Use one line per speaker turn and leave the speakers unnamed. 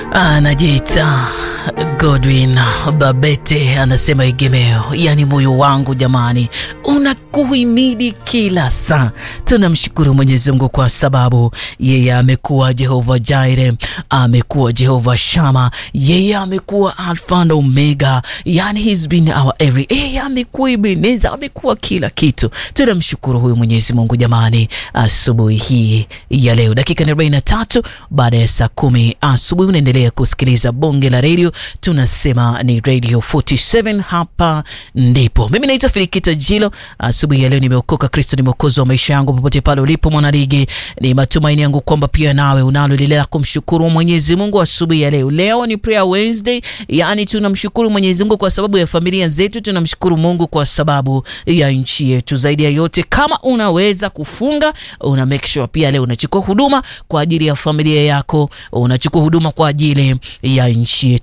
anajiita Godwin Babete anasema egemeo, yani moyo wangu jamani, unakuhimidi kila saa. Tunamshukuru Mwenyezi Mungu kwa sababu yeye amekuwa Jehova Jaire, amekuwa Jehova Shama, yeye amekuwa Alfa na Omega, yani he's been our every, yeye amekuwa Ebeneza, amekuwa kila kitu. Tunamshukuru huyu Mwenyezi Mungu jamani, asubuhi hii ya leo, dakika 43 baada ya saa kumi asubuhi, unaendelea kusikiliza bonge la redio tunasema ni Radio 47 hapa ndipo. Mimi naitwa Filikita Jilo. Asubuhi ya leo nimeokoka, Kristo ni mwokozi wa maisha yangu. Popote pale ulipo mwanaligi, ni matumaini yangu kwamba pia nawe unalo lile la kumshukuru Mwenyezi Mungu asubuhi ya leo. Leo ni prayer Wednesday, yani tunamshukuru Mwenyezi Mungu kwa sababu ya familia zetu, tunamshukuru Mungu kwa sababu ya nchi yetu. Zaidi ya yote, kama unaweza kufunga, una make sure pia leo unachukua huduma kwa ajili ya familia yako, unachukua huduma kwa ajili ya nchi yetu.